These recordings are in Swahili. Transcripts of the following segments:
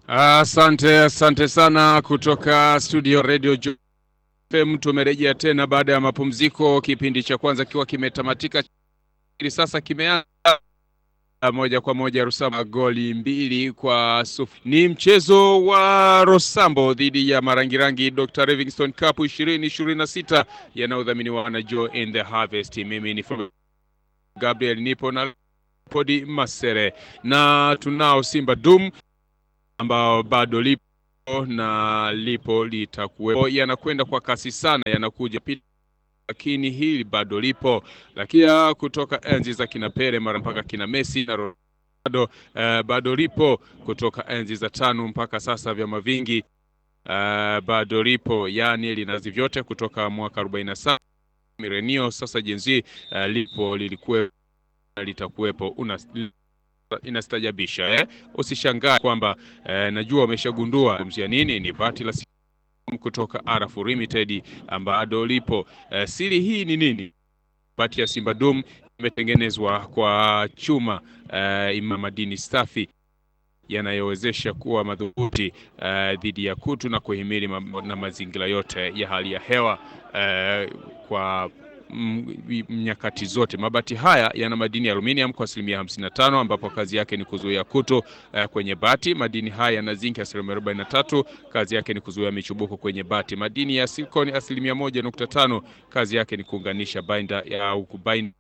Asante, asante sana kutoka studio Radio FM. Tumerejea tena baada ya mapumziko, kipindi cha kwanza kikiwa kimetamatika, sasa kimeanza moja kwa moja. Rusamba goli mbili kwa sufuri. Ni mchezo wa Rosambo dhidi ya Marangirangi Dr. Livingstone Cup ishirini ishirini na sita yanayodhaminiwa na Joy in the Harvest. Mimi ni Gabriel nipo na Podi Masere na tunao Simba Dum ambao bado lipo na lipo litakuwepo, yanakwenda kwa kasi sana, yanakuja pili, lakini hili bado lipo, lakini kutoka enzi za kina Pele mara mpaka kina Messi na Ronaldo uh, bado lipo kutoka enzi za tano mpaka sasa, vyama vingi uh, bado lipo, yani linazi vyote kutoka mwaka 47 milenio sasa jenzi uh, lipo lilikuwa litakuwepo una inastajabisha eh? Usishangae kwamba eh, najua umeshagundua mzia nini ni bati la kutoka Arafu Limited ambalo lipo eh, siri hii ni nini? Bati ya Simba Dum imetengenezwa kwa chuma eh, ima madini safi yanayowezesha kuwa madhubuti uh, dhidi ya kutu na kuhimili ma na mazingira yote ya hali ya hewa uh, kwa nyakati zote. Mabati haya yana madini ya aluminium kwa asilimia hamsini na tano ambapo kazi yake ni kuzuia kutu uh, kwenye bati. Madini haya yana zinki asilimia arobaini na tatu kazi yake ni kuzuia michubuko kwenye bati. Madini ya silicon asilimia moja nukta tano kazi yake ni kuunganisha binder au kubind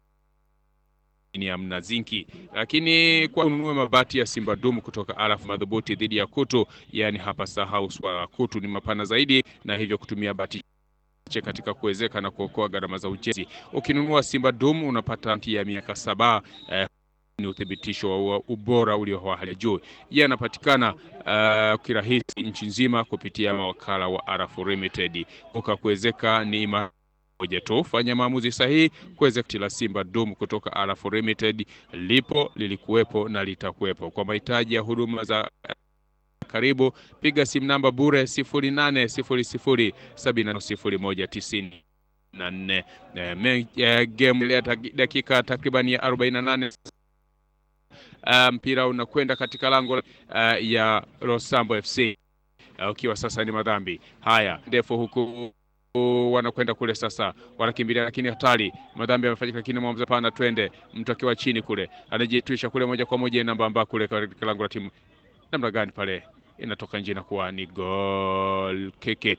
na zinki. Lakini kwa ununue mabati ya Simba Dumu kutoka Arafu madhubuti dhidi ya kutu, yani hapa sahau swala kutu ni mapana zaidi, na hivyo kutumia bati katika kuwezeka na kuokoa gharama za ujenzi. Ukinunua Simba Dum unapata ya miaka saba eh, ni uthibitisho wa ubora ulio wa hali ya juu. Yanapatikana uh, kirahisi nchi nzima kupitia mawakala wa Arafu Limited. Kuka kuwezeka ni moja tu, fanya maamuzi sahihi. Kuwezeka la Simba Dum kutoka Arafu Limited lipo, lilikuwepo na litakuwepo. Kwa mahitaji ya huduma za karibu piga simu namba bure sifuri nane sifuri sifuri sabini na sifuri moja tisini na nne. Game dakika takriban ya arobaini na nane mpira unakwenda katika lango uh, ya Rosambo FC ukiwa uh, sasa ni madhambi haya ndefu huku wanakwenda kule sasa, wanakimbilia lakini hatari, madhambi yamefanyika, lakini mwamuzi pana, twende. Mtu akiwa chini kule anajitwisha kule moja kwa moja namba amba kule katika lango la timu namna gani pale inatoka nje na kuwa ni gol keke,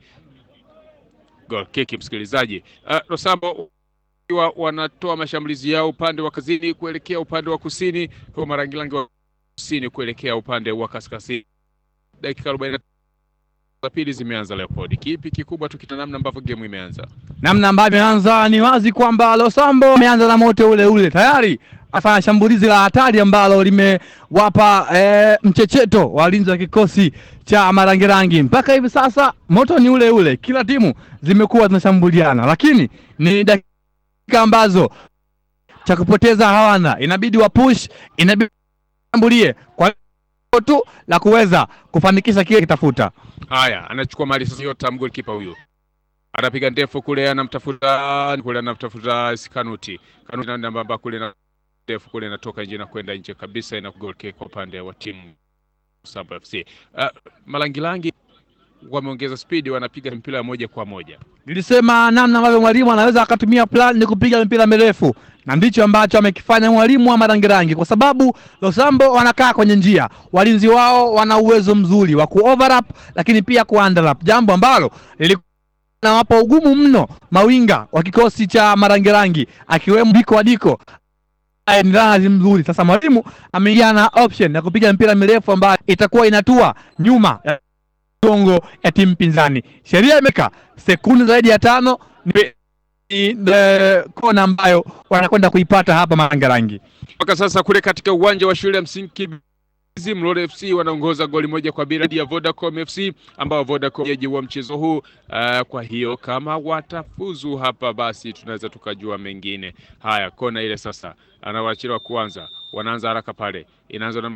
gol keke. Msikilizaji, uh, Rosambo wa wanatoa mashambulizi yao upande wa kazini kuelekea upande wa kusini, kwa Marangirangi wa kusini kuelekea upande wa kaskazini. Dakika arobaini za pili zimeanza. Leopold, kipi kikubwa tukita namna ambavyo game imeanza, namna ambavyo imeanza, ni wazi kwamba Rosambo ameanza na moto ule ule tayari afanya shambulizi la hatari ambalo limewapa e, mchecheto walinzi wa kikosi cha Marangirangi. Mpaka hivi sasa moto ni ule ule, kila timu zimekuwa zinashambuliana, lakini ni dakika ambazo cha kupoteza hawana, inabidi wa push, inabidi shambulie kwa tu la kuweza kufanikisha kile kitafuta. Haya, anachukua mali sasa yote, mgolikipa huyu anapiga ndefu kule, anamtafuta kule, anamtafuta Kanuti Kanuti na namba kule na ndefu kule inatoka nje na kwenda nje kabisa, ina goal kick kwa upande wa timu Samba FC. Uh, Malangilangi wameongeza spidi, wanapiga mpira moja kwa moja. Nilisema namna ambavyo mwalimu anaweza akatumia plan ni kupiga mpira mirefu, na ndicho ambacho amekifanya mwalimu wa Marangirangi, kwa sababu Losambo wanakaa kwenye njia, walinzi wao wana uwezo mzuri wa kuoverlap, lakini pia kuunderlap, jambo ambalo lilikuwa nawapa ugumu mno mawinga wa kikosi cha Marangirangi akiwemo Diko Wadiko ni lazi mzuri. Sasa mwalimu ameingia na option ya kupiga mpira mirefu ambayo itakuwa inatua nyuma ya gongo ya timu pinzani. Sheria imeka sekunde zaidi ya tano ni kona ambayo wanakwenda kuipata hapa Marangirangi. Mpaka sasa kule katika uwanja wa shule ya msingi Mlole FC wanaongoza goli moja kwa bila ya Vodacom FC ambao Vodacom yeji wa mchezo huu. Uh, kwa hiyo kama watafuzu hapa, basi tunaweza tukajua mengine haya. Kona ile sasa anawachiliwa kuanza, wanaanza haraka pale, inaanza na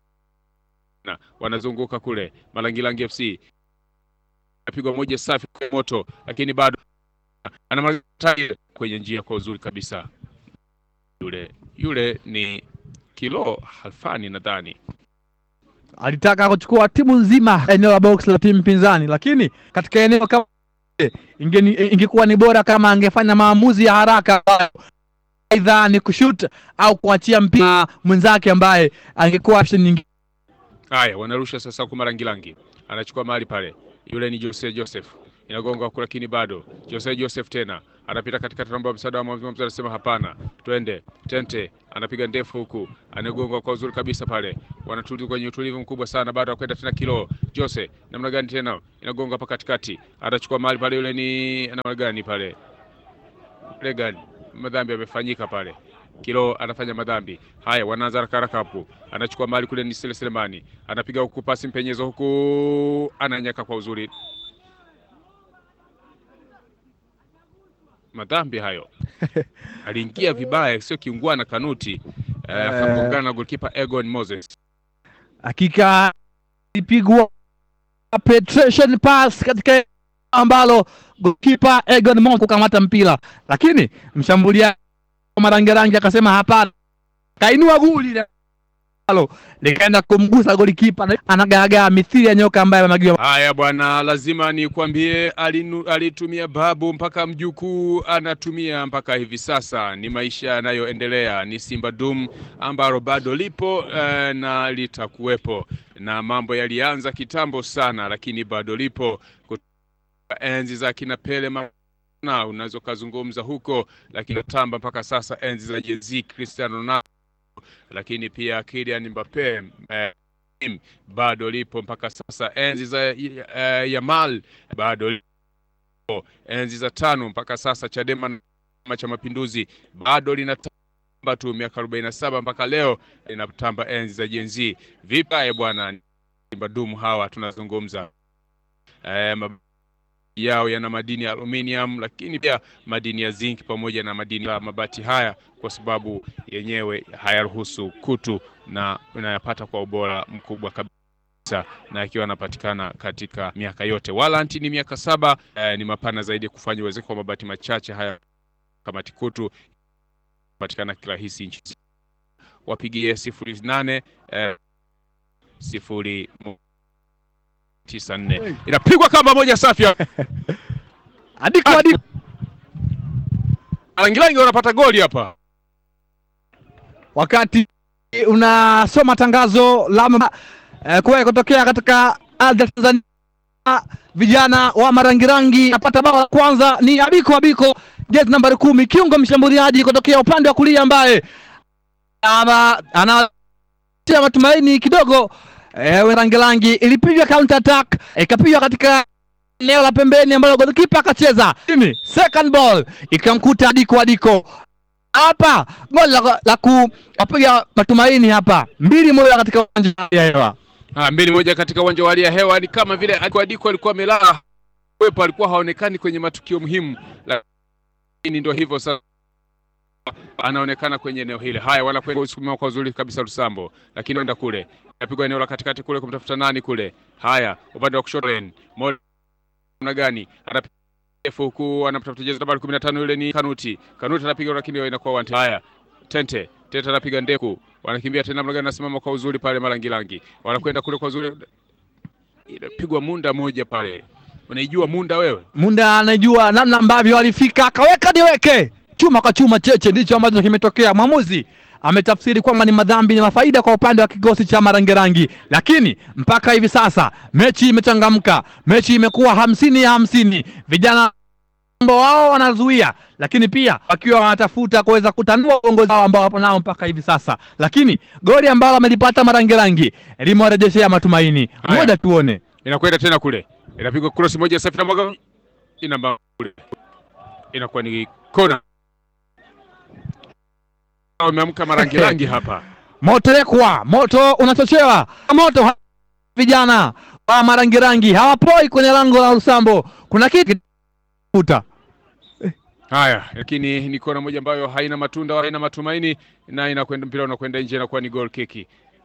na wanazunguka kule Malangilangi FC apigwa moja safi kwa moto, lakini bado ana kwenye njia kwa uzuri kabisa. Yule yule ni Kilo Halfani nadhani alitaka kuchukua timu nzima eneo la box la timu pinzani, lakini katika eneo kama ingeni, ingekuwa ni bora kama angefanya maamuzi ya haraka ambayo aidha ni kushut au kuachia mpira mwenzake ambaye angekuwa option nyingine. Haya, wanarusha sasa kwa Marangilangi, anachukua mahali pale, yule ni Jose Joseph, inagonga huku, lakini bado Jose Joseph tena anapita katikati, naomba msaada wa mwalimu, anasema hapana, twende. Tente anapiga ndefu huku, anagonga kwa uzuri kabisa pale, wanatulia kwenye utulivu mkubwa sana, baada ya kwenda tena kilo Jose, namna gani tena inagonga hapa katikati, anachukua mahali pale, yule ni namna gani pale, ile gani, madhambi yamefanyika pale Kilo anafanya madhambi haya, wanaanza haraka haraka hapo, anachukua mali kule, ni Sele Selemani anapiga huku, pasi mpenyezo huku, ananyaka kwa uzuri, madhambi hayo aliingia vibaya, sio kiungwana Kanuti akagongana na goalkeeper Egon Moses. Hakika ilipigwa penetration pass katika ambalo goalkeeper Egon Moses kukamata mpira, lakini mshambulia Marangerangi akasema hapana, kainua guli alo likaenda kumgusa golikipa, anagaagaa mithili ya nyoka ambaye amegiwa. Haya bwana, lazima nikwambie, alinu, alitumia babu mpaka mjukuu anatumia mpaka hivi sasa. Ni maisha yanayoendelea, ni Simba Dum ambalo bado lipo eh, na litakuwepo, na mambo yalianza kitambo sana, lakini bado lipo kutoka enzi za kina Pele na unaweza ukazungumza huko, lakini tamba mpaka sasa enzi za Jay-Z, Cristiano Ronaldo, lakini pia Kylian Mbappe eh, bado lipo mpaka sasa. Enzi za eh, Yamal bado lipo, enzi za tano mpaka sasa. Chadema cha Mapinduzi bado linatamba tu, miaka arobaini na saba mpaka leo linatamba enzi za Jay-Z. Vipi bwana, Simba Dum hawa tunazungumza eh, yao yana madini ya aluminium lakini pia madini ya zinc pamoja na madini ya mabati haya, kwa sababu yenyewe hayaruhusu kutu na unayapata kwa ubora mkubwa kabisa, na ikiwa anapatikana katika miaka yote. Walanti ni miaka saba. Eh, ni mapana zaidi kufanya uwezeko kwa mabati machache haya kamati kutu patikana kirahisi nchi. Wapigie sifuri nane eh, sifuri tisa nne inapigwa kamba moja safi adiko adiko Alangilangi wanapata goli hapa. Wakati unasoma tangazo la eh, kuwahi kutokea katika ardhi ya Tanzania, vijana wa Marangirangi napata bao la kwanza ni Abiko Abiko, jezi nambari kumi, kiungo mshambuliaji kutokea upande wa kulia ambaye anatia matumaini kidogo Eh, Rangirangi ilipiga counter attack ikapigwa katika eneo la pembeni ambalo golikipa akacheza chini, second ball ikamkuta Adiko Adiko hapa, goli la, la kuwapiga matumaini hapa, mbili moja katika uwanja wa hewa. Ah, mbili moja katika uwanja wa hali ya hewa. Ni kama vile Adiko Adiko alikuwa amelala wepo, alikuwa haonekani kwenye matukio muhimu, lakini ndio hivyo sasa anaonekana kwenye eneo hili. Haya, wanakwenda kusukumiwa kwa uzuri kabisa Lusambo, lakini enda kule napigwa eneo la katikati kule kumtafuta nani kule. Haya, upande wa kushoto namna gani anapiga huku anamtafuta jezi nambari 15 yule ni Kanuti. Kanuti anapiga lakini inakuwa wanti. Haya, Tente Tente anapiga ndeku, wanakimbia tena namna gani, anasimama kwa uzuri pale Marangilangi, wanakwenda kule kwa uzuri, inapigwa munda moja pale. Unaijua munda wewe? Munda anajua namna ambavyo alifika akaweka niweke chuma kwa chuma cheche, ndicho ambacho kimetokea. Mwamuzi ametafsiri kwamba ni madhambi ni mafaida kwa upande wa kikosi cha Marangerangi, lakini mpaka hivi sasa mechi imechangamka, mechi imekuwa hamsini ya hamsini. Vijana ambao wao wanazuia, lakini pia wakiwa wanatafuta kuweza kutanua uongozi wao ambao wapo nao mpaka hivi sasa, lakini goli ambalo amelipata Marangerangi limewarejeshea matumaini. Ngoja tuone, inakwenda tena kule, inapigwa cross moja safi na mwaga ina kule, inakuwa ni kona Wameamka Marangirangi hapa, moto lekwa, moto unachochewa moto ha vijana wa Marangirangi hawapoi kwenye lango la Lusambo, kuna kitu kuta haya, lakini ni kona moja ambayo haina matunda, haina matumaini na inakwenda mpira unakwenda nje, inakuwa ni goal kick.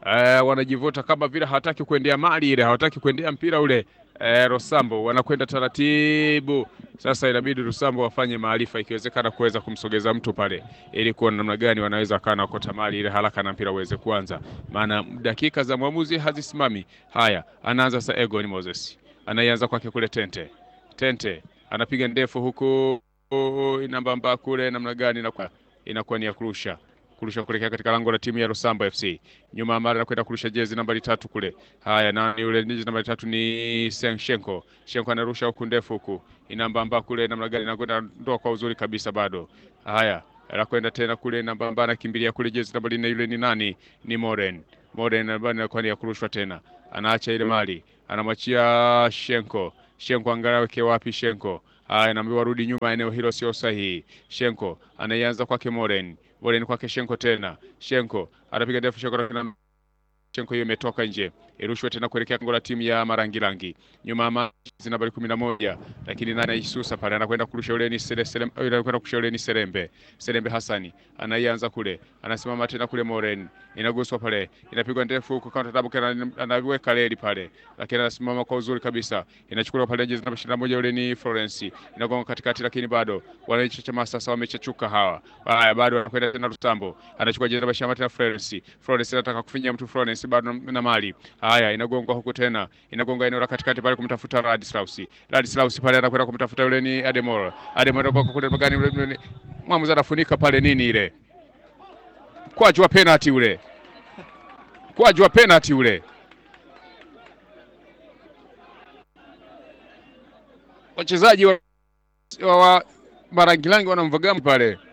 eh, wanajivuta kama vile hawataki kuendea mali ile, hawataki kuendea mpira ule. Eh, Rosambo wanakwenda taratibu sasa, inabidi Rosambo wafanye maarifa, ikiwezekana kuweza kumsogeza mtu pale, ili kuona namna gani wanaweza kana wakota mali ile haraka na mpira uweze kuanza, maana dakika za mwamuzi hazisimami. Haya, anaanza sasa Egon Moses, anaianza kwake kule Tente. Tente anapiga ndefu huku inambamba kule, namna gani inakuwa inakuwa ni ya kurusha kurusha kuelekea katika lango la timu ya Rosambo FC. Nyuma mara anakwenda kurusha jezi nambari tatu kule. Haya, nani yule jezi nambari tatu ni Shenko. Shenko anarusha huku ndefu huku. Inambamba kule namna gani inakwenda ndoa kwa uzuri kabisa bado. Haya, anakwenda tena kule inambamba anakimbilia kule jezi nambari nne yule ni nani? Ni Moren. Moren ambaye inakuwa ni ya kurushwa tena. Anaacha ile mali. Anamwachia Shenko. Shenko angalau weke wapi Shenko? Haya, anaambiwa rudi nyuma, eneo hilo sio sahihi. Shenko anaianza kwake Moren. Moren kwake Shenko tena. Shenko anapiga ndefu Shenko na Shenko hiyo imetoka nje. Irushwe tena kuelekea lango la timu ya Marangirangi. Nyuma ama nambari kumi na moja. Lakini nani aisusa pale anakwenda kurusha ule ni Sele Sele anakwenda kurusha ule ni Serembe. Serembe Hasani anaianza kule. Anasimama tena kule Moren. Inaguswa pale. Inapigwa ndefu huko counter tabu kana anaweka reli pale. Lakini anasimama kwa uzuri kabisa. Inachukuliwa pale nje namba 21 ule ni Florence. Inagonga katikati lakini bado wananchi chama sasa wamechachuka hawa. Haya bado anakwenda tena Rutambo. Anachukua jezi namba 20 tena Florence. Florence anataka kufinya mtu Florence bado na mali. Haya inagongwa huko tena. Inagonga eneo la katikati pale kumtafuta Ladislaus. Ladislaus pale anakwenda kumtafuta yule ni Ademol. Ademol kwa kule magani yule mwamuzi anafunika pale nini ile. Kwaju wa penalty ule. Kwaju wa penalty ule. Wachezaji wa, wa Marangirangi wanamvaga pale.